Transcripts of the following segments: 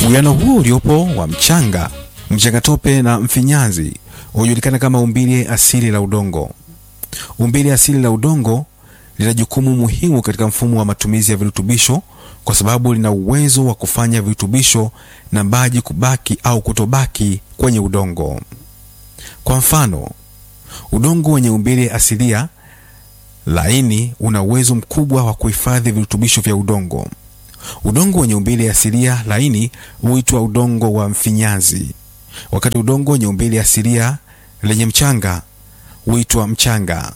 Uwiano huo uliopo wa mchanga, mchangatope na mfinyanzi hujulikana kama umbile asili la udongo. Umbile asili la udongo lina jukumu muhimu katika mfumo wa matumizi ya virutubisho kwa sababu lina uwezo wa kufanya virutubisho na maji kubaki au kutobaki kwenye udongo. Kwa mfano, udongo wenye umbile asilia laini una uwezo mkubwa wa kuhifadhi virutubisho vya udongo. Udongo wenye umbile asilia laini huitwa udongo wa mfinyanzi, wakati udongo wenye umbile asilia lenye mchanga huitwa mchanga.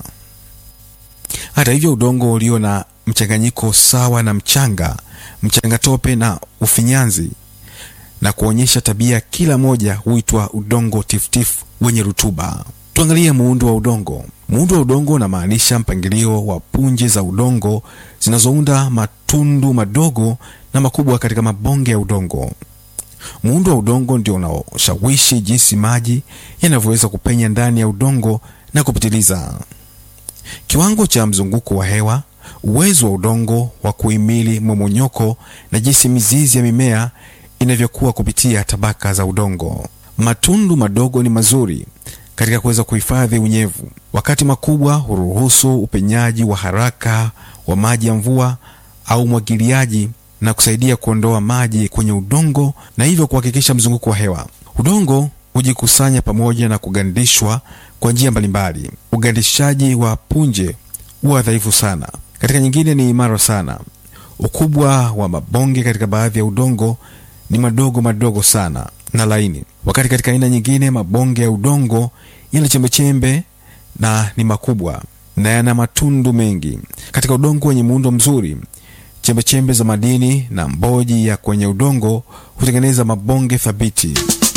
Hata hivyo, udongo ulio na mchanganyiko sawa na mchanga, mchangatope na ufinyanzi na kuonyesha tabia kila moja huitwa udongo tifutifu wenye rutuba. Tuangalie muundo wa udongo. Muundo wa udongo unamaanisha mpangilio wa punje za udongo zinazounda matundu madogo na makubwa katika mabonge ya udongo. Muundo wa udongo ndio unaoshawishi jinsi maji yanavyoweza kupenya ndani ya udongo na kupitiliza. Kiwango cha mzunguko wa hewa, uwezo wa udongo wa kuhimili mmomonyoko na jinsi mizizi ya mimea inavyokuwa kupitia tabaka za udongo. Matundu madogo ni mazuri katika kuweza kuhifadhi unyevu, wakati makubwa huruhusu upenyaji wa haraka wa maji ya mvua au umwagiliaji na kusaidia kuondoa maji kwenye udongo na hivyo kuhakikisha mzunguko wa hewa. Udongo hujikusanya pamoja na kugandishwa kwa njia mbalimbali. Ugandishaji wa punje huwa dhaifu sana, katika nyingine ni imara sana. Ukubwa wa mabonge katika baadhi ya udongo ni madogo madogo sana na laini, wakati katika aina nyingine mabonge ya udongo yana chembechembe na ni makubwa na yana matundu mengi. Katika udongo wenye muundo mzuri, chembechembe za madini na mboji ya kwenye udongo hutengeneza mabonge thabiti.